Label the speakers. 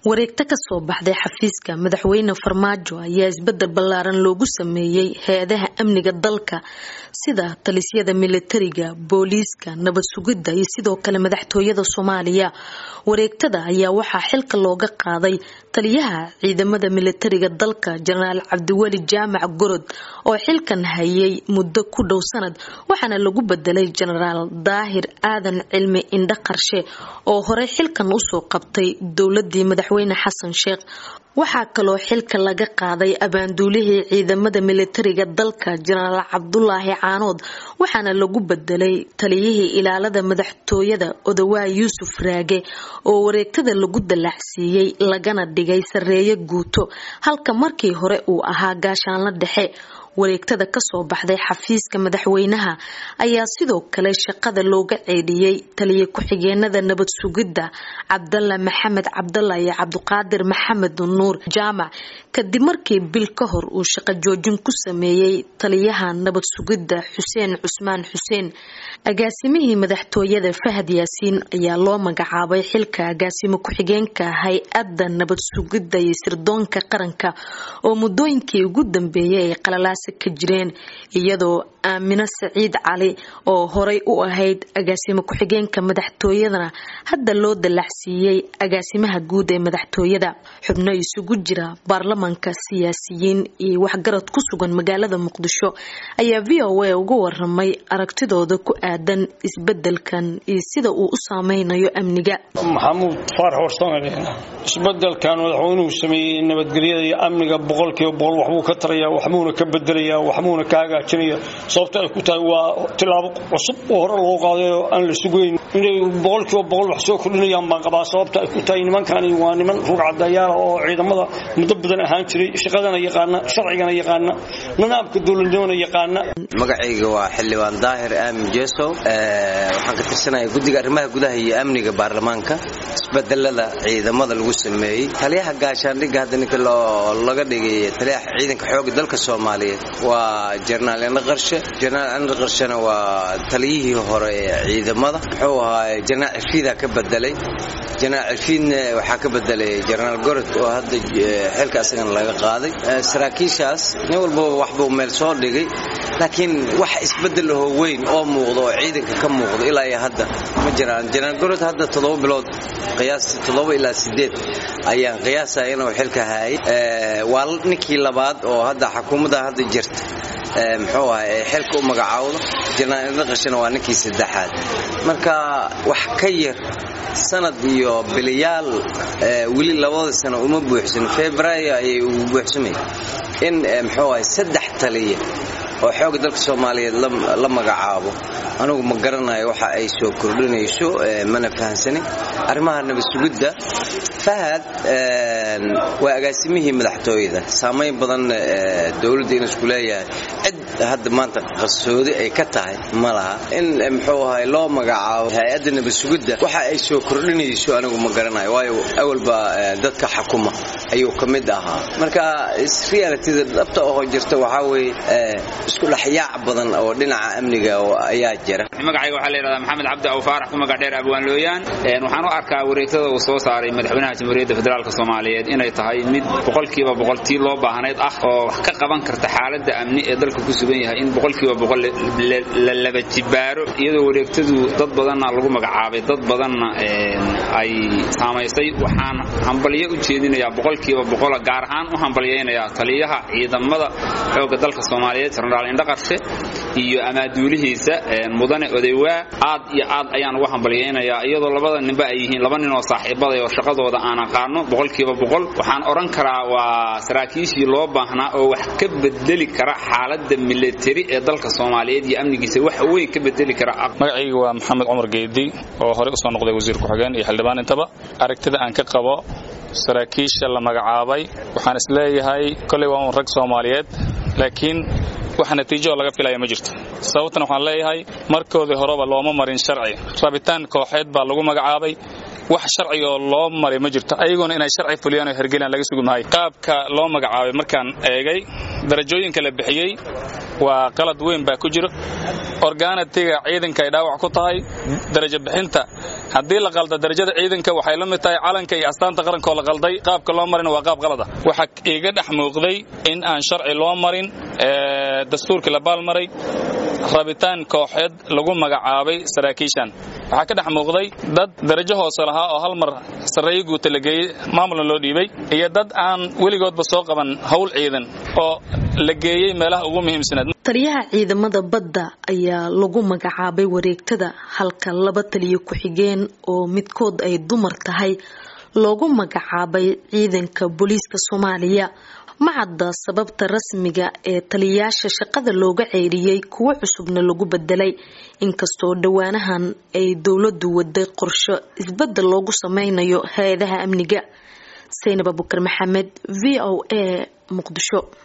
Speaker 1: wareegto kasoo baxday xafiiska madaxweyne farmaajo ayaa isbedel ballaaran loogu sameeyey hay-adaha amniga dalka sida talisyada militariga booliiska nabad sugidda iyo sidoo kale madaxtooyada soomaaliya wareegtada ayaa waxaa xilka looga qaaday taliyaha ciidamada militariga dalka jenaraal cabdiweli jaamac gorod oo xilkan hayay muddo ku dhow sanad waxaana lagu bedelay jenaraal daahir aadan cilmi indho qarshe oo horey xilkan usoo qabtay dowladii madaxweyne xasan sheekh waxaa kaloo xilka laga qaaday abaanduulihii ciidamada militariga dalka jenaraal cabdulaahi caanood waxaana lagu bedelay taliyihii ilaalada madaxtooyada odawaa yuusuf raage oo wareegtada lagu dallacsiiyey lagana dhigay sareeye guuto halka markii hore uu ahaa gaashaanla dhexe wareegtada kasoo baxday xafiiska madaxweynaha ayaa sidoo kale shaqada looga ceedhiyey taliya ku-xigeenada nabad sugidda cabdalla maxamed cabdalla iyo cabdiqaadir maxamed nuur jaamac kadib markii bil ka hor uu shaqo joojin ku sameeyey taliyaha nabad sugidda xuseen cusmaan xuseen agaasimihii madaxtooyada fahad yaasiin ayaa loo magacaabay xilka agaasimo ku-xigeenka hay-adda nabad sugidda iyo sirdoonka qaranka oo muddooyinkii ugu dambeeyay ay qalalaasa ka jireen iyadoo aamino saciid cali oo horay u ahayd agaasimo ku-xigeenka madaxtooyadana hadda loo dallacsiiyey agaasimaha guud ee madaxtooyada xubno isugu jira baarlamanka siyaasiyiin iyo waxgarad ku sugan magaalada muqdisho ayaa v o a uga waramay aragtidooda ku aadan isbedelkan iyo sida uu u saameynayo amniga
Speaker 2: maxamuud faarax warsame isbedelkan madaxweynuhu sameeyey nabadgelyada iyo amniga boqolkiiba boqol waxbuu ka taraya waxbuuna ka bedelaya waxbuuna ka hagaajinaya sababta ay ku tahay waa tilaabo cusub oo hore loo qaaday oo aan la sugayn inay boqolkiiba boqol wax soo kordhinayaan baan qabaa sababta ay ku tahay nimankani waa niman rugcadayaala oo ciidamada muddo badan ahaan jiray shaqadana yaqaana sharcigana yaqaana nidaamka dowladnimona yaqaana
Speaker 3: magacayga waa xildhibaan daahir aamin jesow waxaan ka tirsanaya guddiga arrimaha gudaha iyo amniga baarlamaanka isbedelada ciidamada lagu sameeyey taliyaha gaashaandhigga hadda ninka laga dhigay taliyaha ciidanka xooga dalka soomaaliyeed waa jenaraal indho qarshe jenaraal indho qarshena waa taliyihii hore ee ciidamada muxuu ahaa jenaraal cirfiida ka bedelay jenaraal cirfiidna waxaa ka bedelay jenaraal gorod oo hadda xilka asagana laga qaaday saraakiishaas nin walbaba waxbuu meel soo dhigay laakiin wax isbedel ahoo weyn oo muuqda oo ciidanka ka muuqda ilaa iyo hadda ma jiraan jenaraal gorod hadda toddoba bilood qiyaastii toddoba ilaa sideed ayaan qiyaasaya inuu xilka haayay waa ninkii labaad oo hadda xukuumadda hadda jirta muxuu aha ee xilka u magacaawdo jenaraal indhaqashana waa ninkii saddexaad marka wax ka yar sanad iyo biliyaal weli labada sano uma buuxsan februaayo ayay ugu buuxsamay in muxuu ahay saddex taliya oo xooga dalka soomaaliyeed la magacaabo anugu ma garanayo waxa ay soo kordhinayso mana fahamsanin arrimaha nabad sugidda fahad waa agaasimihii madaxtooyada saamayn badan dowladda inuu isku leeyahay cid hadda maanta qarsoodi ay ka tahay ma laha in muxuu ahay loo magacaabo hay-adda nabad sugidda waxa ay soo kordhinayso anigu ma garanayo waayo awalba dadka xakuma ayuu ka mid ahaa marka realitida dhabta oo jirta waxaa weeye isku dhexyaac badan oo dhinaca amniga ayaa jira
Speaker 4: magacayga waxaa la yidhahdaa maxamed cabdi aw faarax ku magac dheer abwaan looyaan waxaan u arkaa wareegtada uu soo saaray madaxweynaha jamhuuriyadda federaalk soomaaliyeed inay tahay mid boqolkiiba boqol tii loo baahnayd ah oo wax ka qaban karta xaaladda amni ee dalka ku sugan yahay in boqolkiiba boqol la laba jibaaro iyadoo wareegtadu dad badanna lagu magacaabay dad badanna ay saamaysay waxaan hambalyo u jeedinayaa boqolkiiba boqola gaar ahaan u hambalyaynayaa taliyaha ciidamada xoogga dalka soomaaliyeed jenaraal indhaqarshe iyo amaaduulihiisa mudane odaywaa aad iyo aad ayaan uga hambalyaynayaa iyadoo labada ninba ay yihiin laba nin oo saaxiibaday oo shaqadooda aan aqaano boqolkiiba boqol waxaan odhan karaa waa saraakiishii loo baahnaa oo wax ka bedeli kara xaaladda militari ee dalka soomaaliyeed iyo amnigiisa wax weyn ka bedeli kara
Speaker 5: magacayga waa maxamed cumar geedi oo horey usoo noqday wasiir ku-xigeen iyo xildhibaan intaba aragtida aan ka qabo saraakiisha la magacaabay waxaan isleeyahay koley waa un rag soomaaliyeed laakiin wax natiijo oo laga filaya ma jirto sababtan waxaan leeyahay markoodii horeba looma marin sharci rabitaan kooxeed baa lagu magacaabay wax sharci oo loo maray ma jirto ayagoona inay sharci fuliyaan oo hergelaan laga sugi maayo qaabka loo magacaabay markaan eegay darajooyinka la bixiyey waa qalad weyn baa ku jiro organatiga ciidanka ay dhaawac ku tahay darajo bixinta haddii la qalda darajada ciidanka waxay la mid tahay calanka iyo astaanta qarankaoo la qalday qaabka loo marina waa qaab qalada waxaa iiga dhex muuqday in aan sharci loo marin dastuurkii la baalmaray rabitaan kooxeed lagu magacaabay saraakiishan waxaa ka dhex muuqday dad darajo hoose lahaa oo hal mar sarreeyo guuta la geeyey maamulna loo dhiibay iyo dad aan weligoodba soo qaban howl ciidan oo la geeyey meelaha ugu muhiimsanaad
Speaker 1: taliyaha ciidamada badda ayaa lagu magacaabay wareegtada halka laba taliyo ku-xigeen oo midkood ay dumar tahay loogu magacaabay ciidanka booliiska soomaaliya ma cadda sababta rasmiga ee taliyayaasha shaqada looga ceyriyey kuwo cusubna lagu bedelay inkastoo dhowaanahan ay dowladu waday qorsho isbedel loogu sameynayo hay-adaha amniga saynab abukar maxamed v o a muqdisho